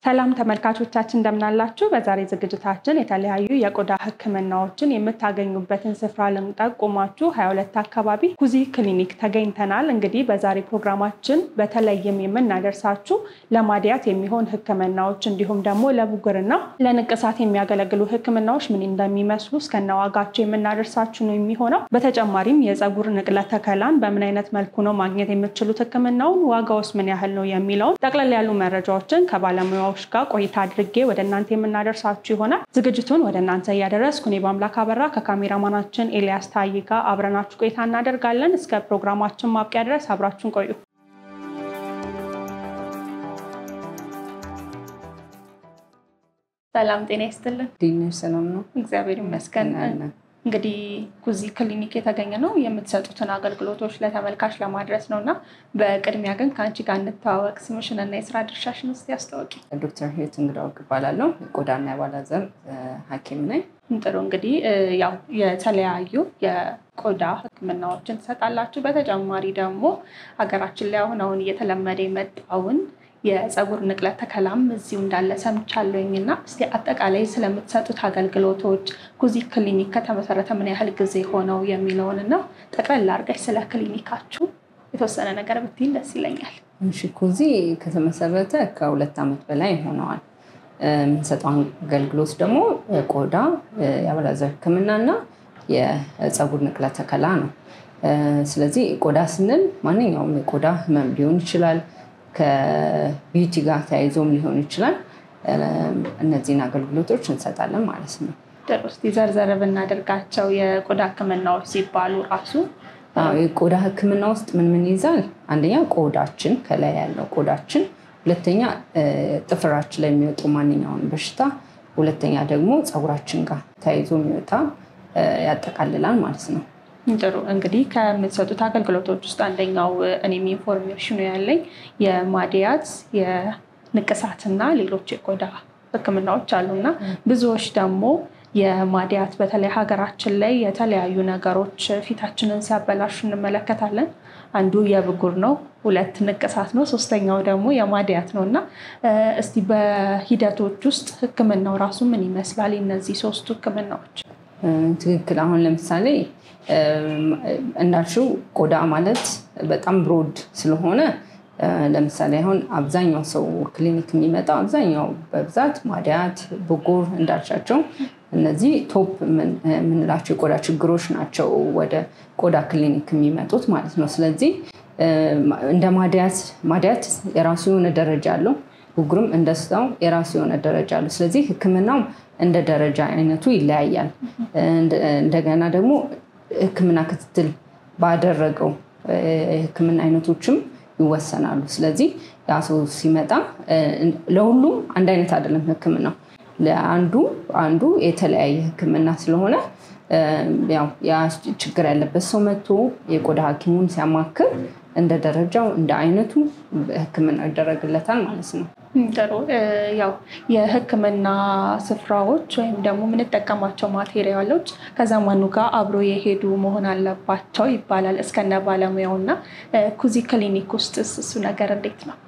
ሰላም ተመልካቾቻችን እንደምናላችሁ። በዛሬ ዝግጅታችን የተለያዩ የቆዳ ሕክምናዎችን የምታገኙበትን ስፍራ ልንጠቁማችሁ 22 አካባቢ ኩዚ ክሊኒክ ተገኝተናል። እንግዲህ በዛሬ ፕሮግራማችን በተለይም የምናደርሳችሁ ለማድያት የሚሆን ሕክምናዎች እንዲሁም ደግሞ ለብጉርና ለንቅሳት የሚያገለግሉ ሕክምናዎች ምን እንደሚመስሉ እስከነዋጋቸው የምናደርሳችሁ ነው የሚሆነው። በተጨማሪም የፀጉር ንቅለ ተከላን በምን አይነት መልኩ ነው ማግኘት የምትችሉት፣ ሕክምናውን ዋጋውስ ምን ያህል ነው የሚለውን ጠቅለል ያሉ መረጃዎችን ከባለሙያ ዎች ጋር ቆይታ አድርጌ ወደ እናንተ የምናደርሳችሁ ይሆናል። ዝግጅቱን ወደ እናንተ እያደረስኩ እኔ በአምላክ አበራ ከካሜራማናችን ኤልያስ ታይ ጋር አብረናችሁ ቆይታ እናደርጋለን። እስከ ፕሮግራማችን ማብቂያ ድረስ አብራችሁን ቆዩ። ሰላም ጤና ይስጥልን። ዲነሽ ሰላም ነው፣ እግዚአብሔር ይመስገን። እንግዲህ ኩዚ ክሊኒክ የተገኘ ነው የምትሰጡትን አገልግሎቶች ለተመልካች ለማድረስ ነው እና በቅድሚያ ግን ከአንቺ ጋር እንተዋወቅ። ስምሽን እና የስራ ድርሻሽን ውስጥ ያስታወቂ። ዶክተር ህይወት እንግዳው እባላለሁ። የቆዳና የአባላዘር ሐኪም ነኝ። ጥሩ እንግዲህ ያው የተለያዩ የቆዳ ሕክምናዎችን ትሰጣላችሁ። በተጨማሪ ደግሞ ሀገራችን ላይ አሁን አሁን እየተለመደ የመጣውን የፀጉር ንቅለ ተከላም እዚሁ እንዳለ ሰምቻለሁኝ እና እስኪ አጠቃላይ ስለምትሰጡት አገልግሎቶች ኩዚ ክሊኒክ ከተመሰረተ ምን ያህል ጊዜ ሆነው የሚለውን እና ጠቅላላ አድርገሽ ስለ ክሊኒካችሁ የተወሰነ ነገር ብትይኝ ደስ ይለኛል። እሺ ኩዚ ከተመሰረተ ከሁለት ዓመት በላይ ሆነዋል። የምንሰጠው አገልግሎት ደግሞ የቆዳ የአባላዘር ህክምና እና የፀጉር ንቅለ ተከላ ነው። ስለዚህ ቆዳ ስንል ማንኛውም የቆዳ ህመም ሊሆን ይችላል ከቢዩቲ ጋር ተያይዞም ሊሆን ይችላል። እነዚህን አገልግሎቶች እንሰጣለን ማለት ነው። ጥሩ እስኪ ዘርዘር ብናደርጋቸው የቆዳ ህክምናዎች ሲባሉ ራሱ የቆዳ ህክምና ውስጥ ምን ምን ይይዛል? አንደኛ ቆዳችን ከላይ ያለው ቆዳችን፣ ሁለተኛ ጥፍራችን ላይ የሚወጡ ማንኛውን በሽታ፣ ሁለተኛ ደግሞ ፀጉራችን ጋር ተያይዞ የሚወጣ ያጠቃልላል ማለት ነው። ጥሩ እንግዲህ ከምትሰጡት አገልግሎቶች ውስጥ አንደኛው እኔም ኢንፎርሜሽኑ ያለኝ የማድያት የንቅሳትና ሌሎች የቆዳ ህክምናዎች አሉና ብዙዎች ደግሞ የማድያት በተለይ ሀገራችን ላይ የተለያዩ ነገሮች ፊታችንን ሲያበላሹ እንመለከታለን። አንዱ የብጉር ነው፣ ሁለት ንቅሳት ነው፣ ሶስተኛው ደግሞ የማድያት ነው እና እስቲ በሂደቶች ውስጥ ህክምናው ራሱ ምን ይመስላል? እነዚህ ሶስቱ ህክምናዎች ትክክል። አሁን ለምሳሌ እንዳልሽው ቆዳ ማለት በጣም ብሮድ ስለሆነ ለምሳሌ አሁን አብዛኛው ሰው ክሊኒክ የሚመጣው አብዛኛው በብዛት ማድያት፣ ብጉር እንዳልሻቸው እነዚህ ቶፕ የምንላቸው የቆዳ ችግሮች ናቸው ወደ ቆዳ ክሊኒክ የሚመጡት ማለት ነው። ስለዚህ እንደ ማድያት ማድያት የራሱ የሆነ ደረጃ አለው። ብጉርም እንደስታው የራሱ የሆነ ደረጃ አለው። ስለዚህ ህክምናው እንደ ደረጃ አይነቱ ይለያያል። እንደገና ደግሞ ህክምና ክትትል ባደረገው የህክምና አይነቶችም ይወሰናሉ። ስለዚህ ያ ሰው ሲመጣ ለሁሉም አንድ አይነት አይደለም ህክምናው። ለአንዱ አንዱ የተለያየ ህክምና ስለሆነ ያው ያ ችግር ያለበት ሰው መጥቶ የቆዳ ሐኪሙን ሲያማክር እንደ ደረጃው እንደ አይነቱ ህክምና ይደረግለታል ማለት ነው። ጥሩ ያው የህክምና ስፍራዎች ወይም ደግሞ የምንጠቀማቸው ማቴሪያሎች ከዘመኑ ጋር አብሮ የሄዱ መሆን አለባቸው ይባላል እስከነ ባለሙያው እና ኩዚ ክሊኒክ ውስጥ እሱ ነገር እንዴት ነው?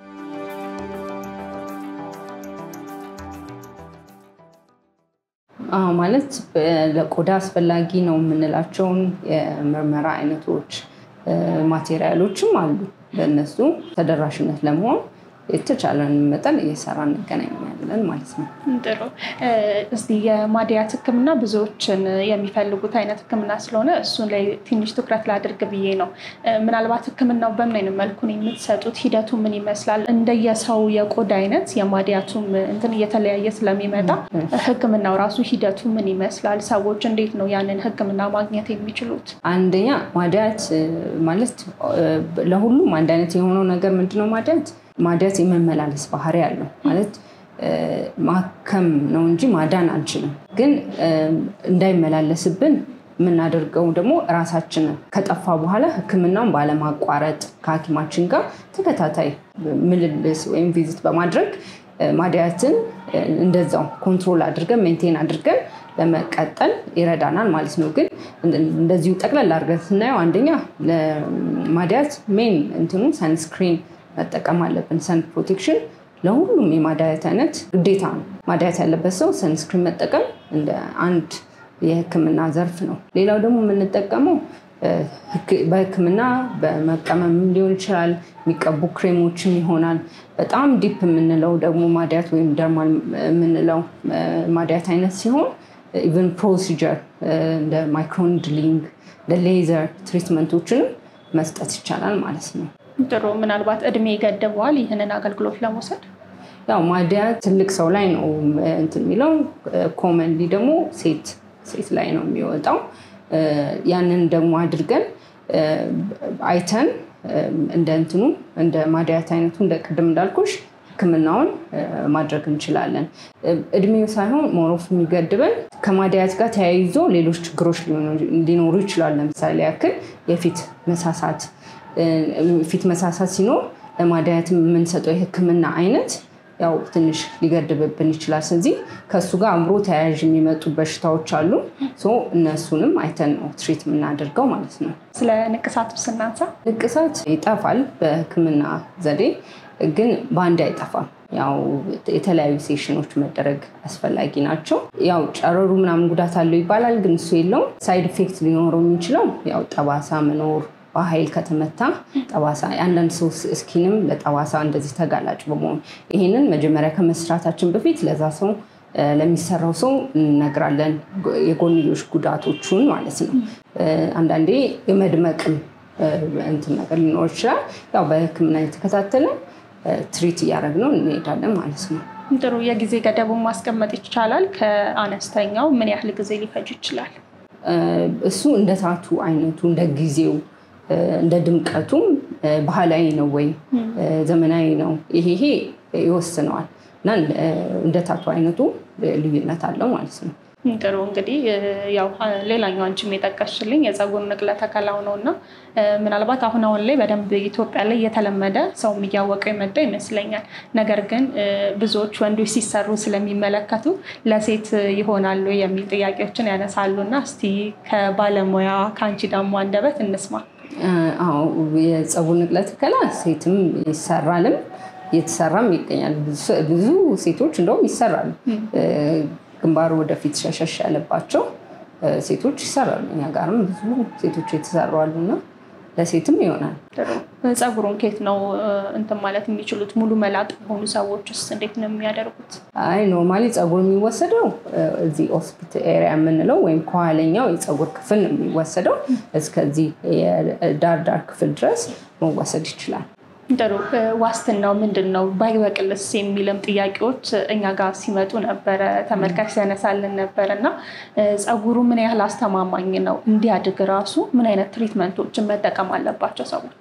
ማለት ለቆዳ አስፈላጊ ነው የምንላቸውን የምርመራ አይነቶች ማቴሪያሎችም አሉ። በእነሱ ተደራሽነት ለመሆን የተቻለን መጠን እየሰራ እንገናኛለን ማለት ነው። ጥሩ እስቲ የማድያት ህክምና ብዙዎችን የሚፈልጉት አይነት ህክምና ስለሆነ እሱን ላይ ትንሽ ትኩረት ላድርግ ብዬ ነው። ምናልባት ህክምናው በምን አይነት መልኩ ነው የምትሰጡት? ሂደቱ ምን ይመስላል? እንደየሰው የቆዳ አይነት የማድያቱም እንትን እየተለያየ ስለሚመጣ ህክምናው ራሱ ሂደቱ ምን ይመስላል? ሰዎች እንዴት ነው ያንን ህክምና ማግኘት የሚችሉት? አንደኛ ማድያት ማለት ለሁሉም አንድ አይነት የሆነው ነገር ምንድነው ማድያት ማድያት የመመላለስ ባህሪ ያለው ማለት ማከም ነው እንጂ ማዳን አንችልም። ግን እንዳይመላለስብን የምናደርገው ደግሞ ራሳችንን ከጠፋ በኋላ ህክምናውን ባለማቋረጥ ከሐኪማችን ጋር ተከታታይ ምልልስ ወይም ቪዚት በማድረግ ማድያትን እንደዛው ኮንትሮል አድርገን ሜንቴን አድርገን ለመቀጠል ይረዳናል ማለት ነው። ግን እንደዚሁ ጠቅላላ አድርገን ስናየው አንደኛ ለማድያት ሜን እንትኑ ሰንስክሪን መጠቀም አለብን። ሰን ፕሮቴክሽን ለሁሉም የማዳየት አይነት ግዴታ ነው። ማዳየት ያለበት ሰው ሰንስክሪን መጠቀም እንደ አንድ የህክምና ዘርፍ ነው። ሌላው ደግሞ የምንጠቀመው በህክምና በመቀመም ሊሆን ይችላል፣ የሚቀቡ ክሬሞችም ይሆናል። በጣም ዲፕ የምንለው ደግሞ ማዳያት ወይም ደርማል የምንለው ማዳያት አይነት ሲሆን ኢቨን ፕሮሲጀር እንደ ማይክሮኒድሊንግ እንደ ሌዘር ትሪትመንቶችንም መስጠት ይቻላል ማለት ነው። ጥሩ። ምናልባት እድሜ ይገድበዋል ይህንን አገልግሎት ለመውሰድ? ያው ማዳያት ትልቅ ሰው ላይ ነው እንትን የሚለው ኮመንሊ ደግሞ ሴት ሴት ላይ ነው የሚወጣው። ያንን ደግሞ አድርገን አይተን እንደ እንትኑ እንደ ማዳያት አይነቱ እንደ ቅድም እንዳልኩሽ ህክምናውን ማድረግ እንችላለን። እድሜው ሳይሆን ሞሮፍ የሚገድበን ከማዳያት ጋር ተያይዞ ሌሎች ችግሮች ሊኖሩ ይችላል። ለምሳሌ ያክል የፊት መሳሳት ፊት መሳሳት ሲኖር ለማዳያት የምንሰጠው የህክምና አይነት ያው ትንሽ ሊገድብብን ይችላል። ስለዚህ ከእሱ ጋር አብሮ ተያያዥ የሚመጡ በሽታዎች አሉ። እነሱንም አይተን ነው ትሪት የምናደርገው ማለት ነው። ስለ ንቅሳት ስናንሳ ንቅሳት ይጠፋል በህክምና ዘዴ ግን በአንድ አይጠፋም። ያው የተለያዩ ሴሽኖች መደረግ አስፈላጊ ናቸው። ያው ጨረሩ ምናምን ጉዳት አለው ይባላል፣ ግን እሱ የለውም። ሳይድ ኢፌክት ሊኖረው የሚችለው ያው ጠባሳ መኖር በኃይል ከተመታ ጠባሳ የአንዳንድ ሰው ስኪንም ለጠባሳ እንደዚህ ተጋላጭ በመሆኑ ይህንን መጀመሪያ ከመስራታችን በፊት ለዛ ሰው ለሚሰራው ሰው እንነግራለን፣ የጎንዮሽ ጉዳቶቹን ማለት ነው። አንዳንዴ የመድመቅም እንትን ነገር ሊኖር ይችላል። ያው በህክምና የተከታተለ ትሪት እያደረግነው እንሄዳለን ማለት ነው። ጥሩ። የጊዜ ገደቡን ማስቀመጥ ይቻላል? ከአነስተኛው ምን ያህል ጊዜ ሊፈጅ ይችላል? እሱ እንደ ታቱ አይነቱ እንደ ጊዜው እንደ ድምቀቱም ባህላዊ ነው ወይ ዘመናዊ ነው፣ ይሄ ይሄ ይወስነዋል እና እንደ ታቱ አይነቱ ልዩነት አለው ማለት ነው። ጥሩ እንግዲህ ያው ሌላኛው አንቺም የጠቀስሽልኝ የፀጉር ንቅለ ተከላው ነው እና ምናልባት አሁን አሁን ላይ በደንብ ኢትዮጵያ ላይ እየተለመደ ሰውም እያወቀው የመጣ ይመስለኛል። ነገር ግን ብዙዎች ወንዶች ሲሰሩ ስለሚመለከቱ ለሴት ይሆናሉ የሚል ጥያቄዎችን ያነሳሉ እና እስቲ ከባለሙያ ከአንቺ ደግሞ አንደበት እንስማ። አዎ የፀጉር ንቅለ ተከላ ሴትም ይሰራልም እየተሰራም ይገኛል። ብዙ ሴቶች እንደውም ይሰራሉ። ግንባሩ ወደፊት ሸሸሽ ያለባቸው ሴቶች ይሰራሉ። እኛ ጋርም ብዙ ሴቶች የተሰሩ አሉና ለሴትም ይሆናል። ፀጉሩን ከየት ነው እንትን ማለት የሚችሉት? ሙሉ መላጥ የሆኑ ሰዎች ውስጥ እንዴት ነው የሚያደርጉት? አይ ኖርማሊ ፀጉር የሚወሰደው እዚህ ኦስፒት ኤሪያ የምንለው ወይም ከኋለኛው የፀጉር ክፍል ነው የሚወሰደው። እስከዚህ የዳር ዳር ክፍል ድረስ መወሰድ ይችላል። ጥሩ። ዋስትናው ምንድን ነው? ባይበቅልስ የሚልም ጥያቄዎች እኛ ጋር ሲመጡ ነበረ፣ ተመልካች ሲያነሳልን ነበር እና ፀጉሩ ምን ያህል አስተማማኝ ነው? እንዲያድግ ራሱ ምን አይነት ትሪትመንቶችን መጠቀም አለባቸው ሰዎች?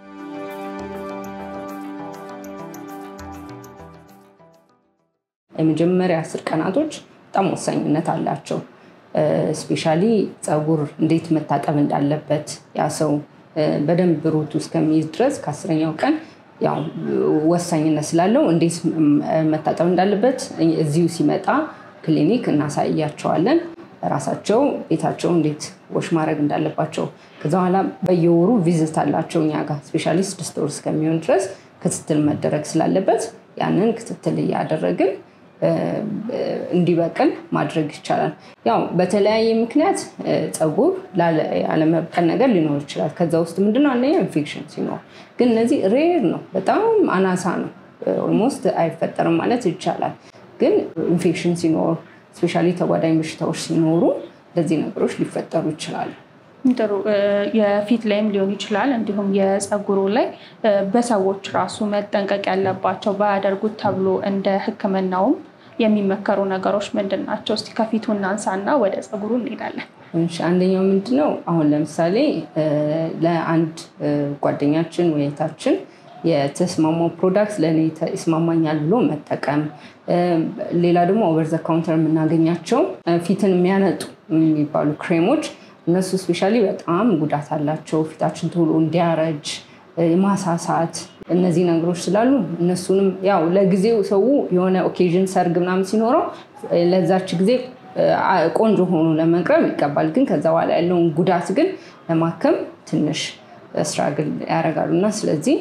የመጀመሪያ አስር ቀናቶች በጣም ወሳኝነት አላቸው። ስፔሻሊ ፀጉር እንዴት መታጠብ እንዳለበት ያ ሰው በደንብ ሩቱ እስከሚይዝ ድረስ ከአስረኛው ቀን ያው ወሳኝነት ስላለው እንዴት መታጠብ እንዳለበት እዚሁ ሲመጣ ክሊኒክ እናሳያቸዋለን። ራሳቸው ቤታቸው እንዴት ወሽ ማድረግ እንዳለባቸው ከዛ በኋላ በየወሩ ቪዝት አላቸው እኛ ጋር ስፔሻሊ ስድስት ወር እስከሚሆን ድረስ ክትትል መደረግ ስላለበት ያንን ክትትል እያደረግን እንዲበቅል ማድረግ ይቻላል። ያው በተለያየ ምክንያት ፀጉር ያለመብቀል ነገር ሊኖር ይችላል። ከዛ ውስጥ ምንድነው አንደኛ ኢንፌክሽን ሲኖር፣ ግን እነዚህ ሬር ነው፣ በጣም አናሳ ነው። ኦልሞስት አይፈጠርም ማለት ይቻላል። ግን ኢንፌክሽን ሲኖር፣ ስፔሻሊ ተጓዳኝ በሽታዎች ሲኖሩ እንደዚህ ነገሮች ሊፈጠሩ ይችላሉ። ጥሩ የፊት ላይም ሊሆን ይችላል። እንዲሁም የፀጉሩ ላይ በሰዎች ራሱ መጠንቀቅ ያለባቸው ባያደርጉት ተብሎ እንደ ሕክምናውም የሚመከሩ ነገሮች ምንድን ናቸው? እስቲ ከፊቱ እናንሳና ወደ ፀጉሩ እንሄዳለን። አንደኛው ምንድነው አሁን ለምሳሌ ለአንድ ጓደኛችን ወይታችን የተስማማው ፕሮዳክት ለእኔ ይስማማኛል ብሎ መጠቀም። ሌላ ደግሞ ኦቨር ዘ ካውንተር የምናገኛቸው ፊትን የሚያነጡ የሚባሉ ክሬሞች እነሱ ስፔሻሊ በጣም ጉዳት አላቸው። ፊታችን ቶሎ እንዲያረጅ ማሳሳት፣ እነዚህ ነገሮች ስላሉ እነሱንም ያው ለጊዜው ሰው የሆነ ኦኬዥን ሰርግ ምናምን ሲኖረው ለዛች ጊዜ ቆንጆ ሆኖ ለመቅረብ ይገባል። ግን ከዛ በኋላ ያለውን ጉዳት ግን ለማከም ትንሽ ስትራግል ያደርጋሉ እና ስለዚህ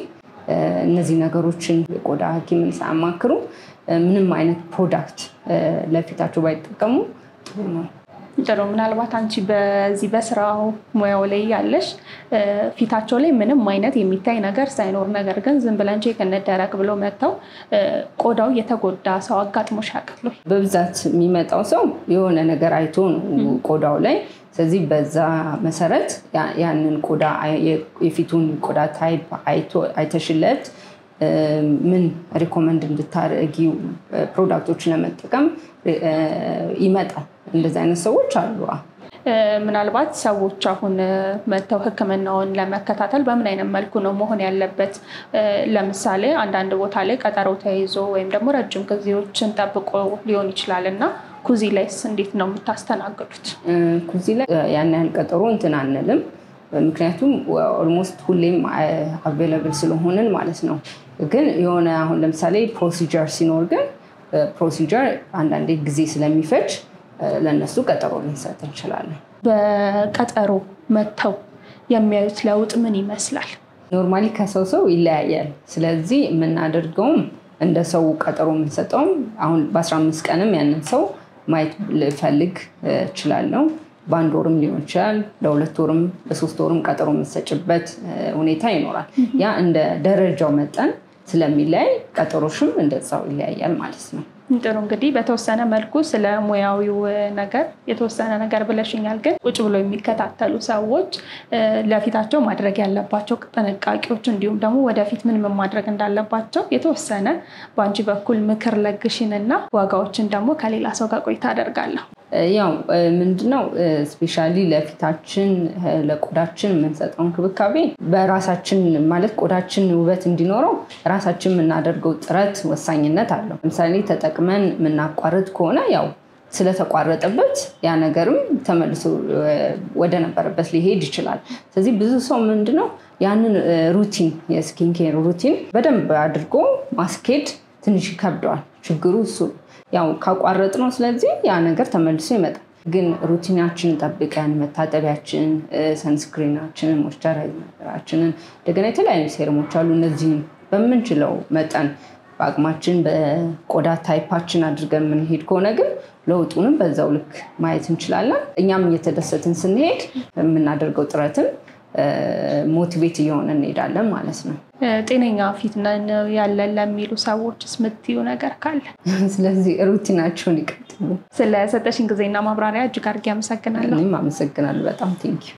እነዚህ ነገሮችን የቆዳ ሐኪምን ሳያማክሩ ምንም አይነት ፕሮዳክት ለፊታቸው ባይጠቀሙ ጥሩ ነው። ጥሩ። ምናልባት አንቺ በዚህ በስራው ሙያው ላይ ያለሽ ፊታቸው ላይ ምንም አይነት የሚታይ ነገር ሳይኖር ነገር ግን ዝም ብለን ቼክ እንደረግ ብሎ መጥተው ቆዳው የተጎዳ ሰው አጋጥሞሽ ያውቃል? በብዛት የሚመጣው ሰው የሆነ ነገር አይቶ ነው ቆዳው ላይ። ስለዚህ በዛ መሰረት ያንን ቆዳ የፊቱን ቆዳ ታይፕ አይተሽለት ምን ሪኮመንድ እንድታደርጊው ፕሮዳክቶችን ለመጠቀም ይመጣል። እንደዚህ አይነት ሰዎች አሉ። ምናልባት ሰዎች አሁን መጥተው ሕክምናውን ለመከታተል በምን አይነት መልኩ ነው መሆን ያለበት? ለምሳሌ አንዳንድ ቦታ ላይ ቀጠሮ ተይዞ ወይም ደግሞ ረጅም ጊዜዎችን ጠብቆ ሊሆን ይችላል እና ኩዚ ላይስ እንዴት ነው የምታስተናግዱት? ኩዚ ላይ ያን ያህል ቀጠሮ እንትን አንልም። ምክንያቱም ኦልሞስት ሁሌም አቬለብል ስለሆንን ማለት ነው። ግን የሆነ አሁን ለምሳሌ ፕሮሲጀር ሲኖር ግን ፕሮሲጀር አንዳንዴ ጊዜ ስለሚፈጅ ለእነሱ ቀጠሮ ልንሰጥ እንችላለን። በቀጠሮ መጥተው የሚያዩት ለውጥ ምን ይመስላል? ኖርማሊ ከሰው ሰው ይለያያል። ስለዚህ የምናደርገውም እንደ ሰው ቀጠሮ የምንሰጠውም አሁን በ15 ቀንም ያንን ሰው ማየት ልፈልግ እችላለሁ። በአንድ ወርም ሊሆን ይችላል። ለሁለት ወርም ለሶስት ወርም ቀጠሮ የምሰጭበት ሁኔታ ይኖራል። ያ እንደ ደረጃው መጠን ስለሚለያይ ቀጠሮሽም እንደዛው ይለያያል ማለት ነው። ጥሩ እንግዲህ በተወሰነ መልኩ ስለ ሙያዊው ነገር የተወሰነ ነገር ብለሽኛል። ግን ቁጭ ብሎ የሚከታተሉ ሰዎች ለፊታቸው ማድረግ ያለባቸው ጥንቃቄዎች እንዲሁም ደግሞ ወደፊት ምን ምን ማድረግ እንዳለባቸው የተወሰነ በአንቺ በኩል ምክር ለግሽን እና ዋጋዎችን ደግሞ ከሌላ ሰው ጋር ቆይታ አደርጋለሁ። ያው ምንድነው ስፔሻሊ ለፊታችን ለቆዳችን የምንሰጠው እንክብካቤ በራሳችን ማለት ቆዳችን ውበት እንዲኖረው ራሳችን የምናደርገው ጥረት ወሳኝነት አለው። ለምሳሌ ተጠቅመን የምናቋርጥ ከሆነ ያው ስለተቋረጠበት ያ ነገርም ተመልሶ ወደ ነበረበት ሊሄድ ይችላል። ስለዚህ ብዙ ሰው ምንድነው ያንን ሩቲን የስኪን ኬር ሩቲን በደንብ አድርጎ ማስኬድ ትንሽ ይከብደዋል። ችግሩ እሱ ያው ካቋረጥ ነው። ስለዚህ ያ ነገር ተመልሶ ይመጣል። ግን ሩቲናችንን ጠብቀን መታጠቢያችን፣ ሰንስክሪናችንን፣ ሞይስቸራይዘራችንን እንደገና የተለያዩ ሴረሞች አሉ። እነዚህን በምንችለው መጠን በአቅማችን በቆዳ ታይፓችን አድርገን የምንሄድ ከሆነ ግን ለውጡንም በዛው ልክ ማየት እንችላለን። እኛም እየተደሰትን ስንሄድ የምናደርገው ጥረትም ሞቲቬት እየሆነ እንሄዳለን ማለት ነው። ጤነኛ ፊት ነን ያለን ለሚሉ ሰዎችስ የምትዩ ነገር ካለ? ስለዚህ ሩቲናቸውን ይቀጥሉ። ስለሰጠሽን ጊዜና ማብራሪያ እጅግ አድርጌ አመሰግናለሁ። እኔም አመሰግናለሁ በጣም ቴንኪው።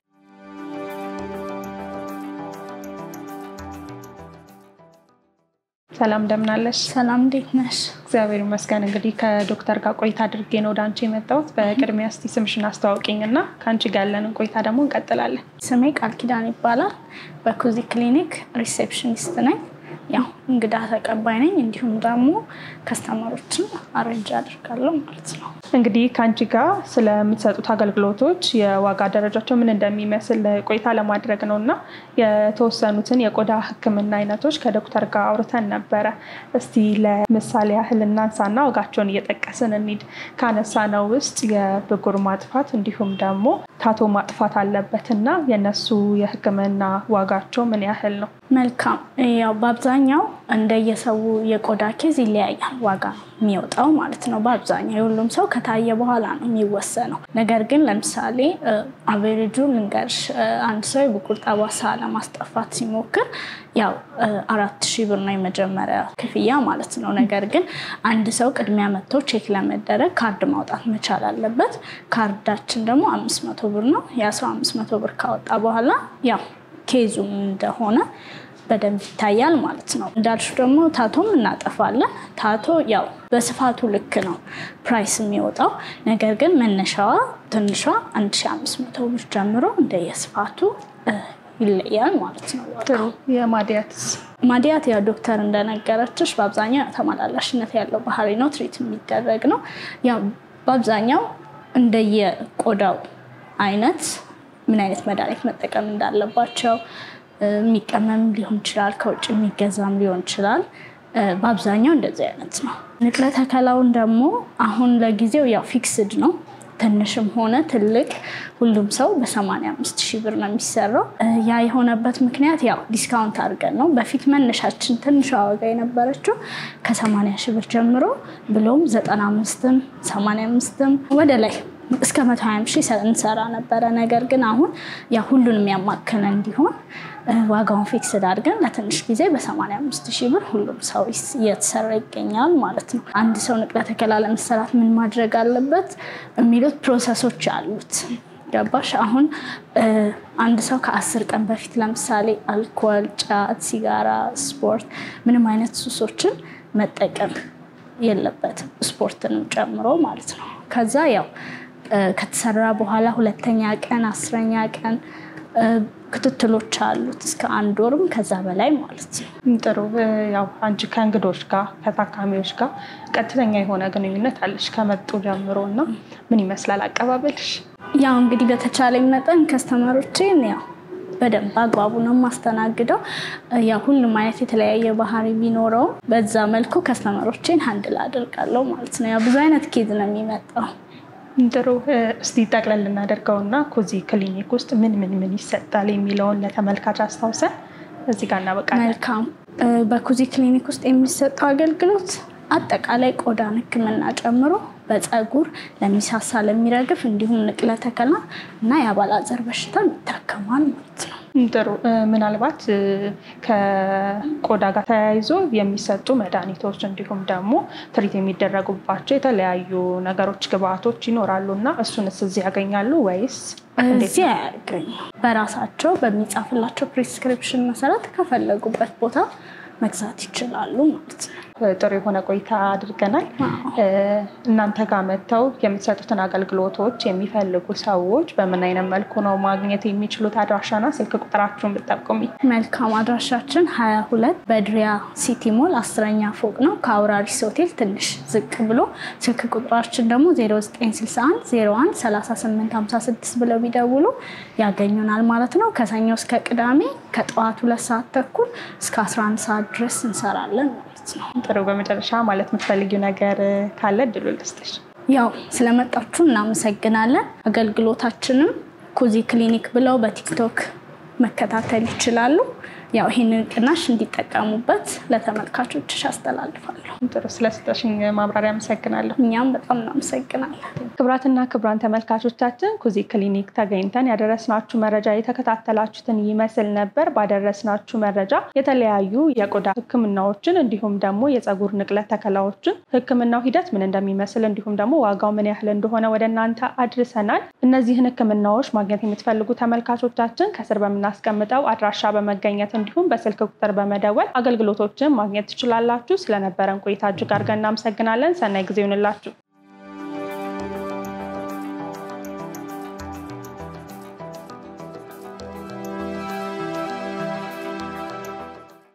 ሰላም እንደምናለሽ? ሰላም እንዴት ነሽ? እግዚአብሔር ይመስገን። እንግዲህ ከዶክተር ጋር ቆይታ አድርጌ ነው ወደ አንቺ የመጣሁት። በቅድሚያ እስቲ ስምሽን አስተዋውቂኝ እና ከአንቺ ጋር ያለንን ቆይታ ደግሞ እንቀጥላለን። ስሜ ቃል ኪዳን ይባላል። በኩዚ ክሊኒክ ሪሴፕሽኒስት ነኝ። ያው እንግዳ ተቀባይ ነኝ። እንዲሁም ደግሞ ከስተመሮችን አረንጅ አድርጋለሁ ማለት ነው። እንግዲህ ከአንቺ ጋር ስለምትሰጡት አገልግሎቶች የዋጋ ደረጃቸው ምን እንደሚመስል ቆይታ ለማድረግ ነው እና የተወሰኑትን የቆዳ ሕክምና አይነቶች ከዶክተር ጋር አውርተን ነበረ። እስቲ ለምሳሌ ያህል እናንሳና ዋጋቸውን እየጠቀስን እንሂድ። ካነሳነው ውስጥ የብጉር ማጥፋት እንዲሁም ደግሞ ታቶ ማጥፋት አለበት እና የነሱ የሕክምና ዋጋቸው ምን ያህል ነው? መልካም ያው በአብዛኛው እንደየሰው የቆዳ ኬዝ ይለያያል ዋጋ የሚወጣው ማለት ነው። በአብዛኛው የሁሉም ሰው ከታየ በኋላ ነው የሚወሰነው። ነገር ግን ለምሳሌ አቬሬጁ ልንገርሽ፣ አንድ ሰው የብጉር ጠባሳ ለማስጠፋት ሲሞክር ያው አራት ሺህ ብር ነው የመጀመሪያ ክፍያ ማለት ነው። ነገር ግን አንድ ሰው ቅድሚያ መጥቶ ቼክ ለመደረግ ካርድ ማውጣት መቻል አለበት። ካርዳችን ደግሞ አምስት መቶ ብር ነው። የአስራ አምስት መቶ ብር ካወጣ በኋላ ያው ኬዙ እንደሆነ በደንብ ይታያል ማለት ነው። እንዳልሹ ደግሞ ታቶም እናጠፋለን። ታቶ ያው በስፋቱ ልክ ነው ፕራይስ የሚወጣው። ነገር ግን መነሻዋ ትንሿ 1500 ብር ጀምሮ እንደየስፋቱ ይለያል ማለት ነው። ጥሩ። የማዲያትስ ማዲያት ያው ዶክተር እንደነገረችሽ በአብዛኛው ተመላላሽነት ያለው ባህሪ ነው፣ ትሪት የሚደረግ ነው። ያው በአብዛኛው እንደየቆዳው አይነት ምን አይነት መድኃኒት መጠቀም እንዳለባቸው የሚቀመም ሊሆን ይችላል፣ ከውጭ የሚገዛም ሊሆን ይችላል። በአብዛኛው እንደዚህ አይነት ነው። ንቅለ ተከላውን ደግሞ አሁን ለጊዜው ያው ፊክስድ ነው ትንሽም ሆነ ትልቅ ሁሉም ሰው በ85 ሺህ ብር ነው የሚሰራው። ያ የሆነበት ምክንያት ያው ዲስካውንት አድርገን ነው። በፊት መነሻችን ትንሿ ዋጋ የነበረችው ከ80 ሺህ ብር ጀምሮ ብሎም 95ም 85ም ወደ ላይ እስከ 120 ሺህ እንሰራ ነበረ። ነገር ግን አሁን ያ ሁሉንም ያማከለ እንዲሆን ዋጋውን ፊክስድ አድርገን ለትንሽ ጊዜ በ85 ሺህ ብር ሁሉም ሰው እየተሰራ ይገኛል ማለት ነው። አንድ ሰው ንቅለ ተከላ ለመሰራት ምን ማድረግ አለበት የሚሉት ፕሮሰሶች አሉት። ገባሽ? አሁን አንድ ሰው ከአስር ቀን በፊት ለምሳሌ አልኮል፣ ጫት፣ ሲጋራ፣ ስፖርት ምንም አይነት ሱሶችን መጠቀም የለበትም ስፖርትንም ጨምሮ ማለት ነው። ከዛ ያው ከተሰራ በኋላ ሁለተኛ ቀን አስረኛ ቀን ክትትሎች አሉት እስከ አንድ ወርም ከዛ በላይ ማለት ነው። ጥሩ። ያው አንቺ ከእንግዶች ጋር ከታካሚዎች ጋር ቀጥተኛ የሆነ ግንኙነት አለሽ ከመጡ ጀምሮ እና ምን ይመስላል አቀባበልሽ? ያው እንግዲህ በተቻለኝ መጠን ከስተመሮቼን ያው በደንብ አግባቡ ነው የማስተናግደው። ያው ሁሉም አይነት የተለያየ ባህሪ ቢኖረው በዛ መልኩ ከስተመሮቼን ሀንድል አደርጋለሁ ማለት ነው። ያው ብዙ አይነት ኬዝ ነው የሚመጣው። ጥሩ እስቲ ጠቅለል እናደርገውና ኩዚ ክሊኒክ ውስጥ ምን ምን ምን ይሰጣል የሚለውን ለተመልካች አስታውሰን እዚህ ጋር እናበቃለን። መልካም። በኩዚ ክሊኒክ ውስጥ የሚሰጠው አገልግሎት አጠቃላይ ቆዳን ሕክምና ጨምሮ በፀጉር ለሚሳሳ፣ ለሚረግፍ እንዲሁም ንቅለ ተከላ እና የአባላዘር በሽታ ይታከማል ማለት ነው። ጥሩ። ምናልባት ከቆዳ ጋር ተያይዞ የሚሰጡ መድኃኒቶች እንዲሁም ደግሞ ትሪት የሚደረጉባቸው የተለያዩ ነገሮች ግብአቶች ይኖራሉ እና እሱንስ እዚህ ያገኛሉ ወይስ እዚህ አያገኙ? በራሳቸው በሚጻፍላቸው ፕሪስክሪፕሽን መሰረት ከፈለጉበት ቦታ መግዛት ይችላሉ ማለት ነው። ጥሩ የሆነ ቆይታ አድርገናል። እናንተ ጋር መጥተው የምትሰጡትን አገልግሎቶች የሚፈልጉ ሰዎች በምን አይነት መልኩ ነው ማግኘት የሚችሉት? አድራሻና ስልክ ቁጥራችሁን ብጠቁሚ። መልካም። አድራሻችን ሀያ ሁለት በድሪያ ሲቲ ሞል አስረኛ ፎቅ ነው ከአውራሪስ ሆቴል ትንሽ ዝቅ ብሎ። ስልክ ቁጥራችን ደግሞ 0961 01 38 56 ብለው ቢደውሉ ያገኙናል ማለት ነው። ከሰኞ እስከ ቅዳሜ ከጠዋት ሁለት ሰዓት ተኩል እስከ 11 ሰዓት ድረስ እንሰራለን ማለት ነው። ጥሩ። በመጨረሻ ማለት የምትፈልጊው ነገር ካለ እድሉ ልስጥሽ። ያው ስለመጣችሁ እናመሰግናለን። አገልግሎታችንም ኩዚ ክሊኒክ ብለው በቲክቶክ መከታተል ይችላሉ። ያው ይህንን ቅናሽ እንዲጠቀሙበት ለተመልካቾችሽ አስተላልፋለሁ። ጥሩ። ስለሰጠሽኝ ማብራሪያ አመሰግናለሁ። እኛም በጣም እናመሰግናለን። ክቡራትና ክቡራን ተመልካቾቻችን ኩዚ ክሊኒክ ተገኝተን ያደረስናችሁ መረጃ የተከታተላችሁትን ይመስል ነበር። ባደረስናችሁ መረጃ የተለያዩ የቆዳ ሕክምናዎችን እንዲሁም ደግሞ የፀጉር ንቅለ ተከላዎችን ሕክምናው ሂደት ምን እንደሚመስል እንዲሁም ደግሞ ዋጋው ምን ያህል እንደሆነ ወደ እናንተ አድርሰናል። እነዚህን ሕክምናዎች ማግኘት የምትፈልጉ ተመልካቾቻችን ከስር በምናስቀምጠው አድራሻ በመገኘት እንዲሁም በስልክ ቁጥር በመደወል አገልግሎቶችን ማግኘት ትችላላችሁ። ስለነበረን ቆይታ እጅግ አድርገን እናመሰግናለን። ሰናይ ጊዜ ይሁንላችሁ።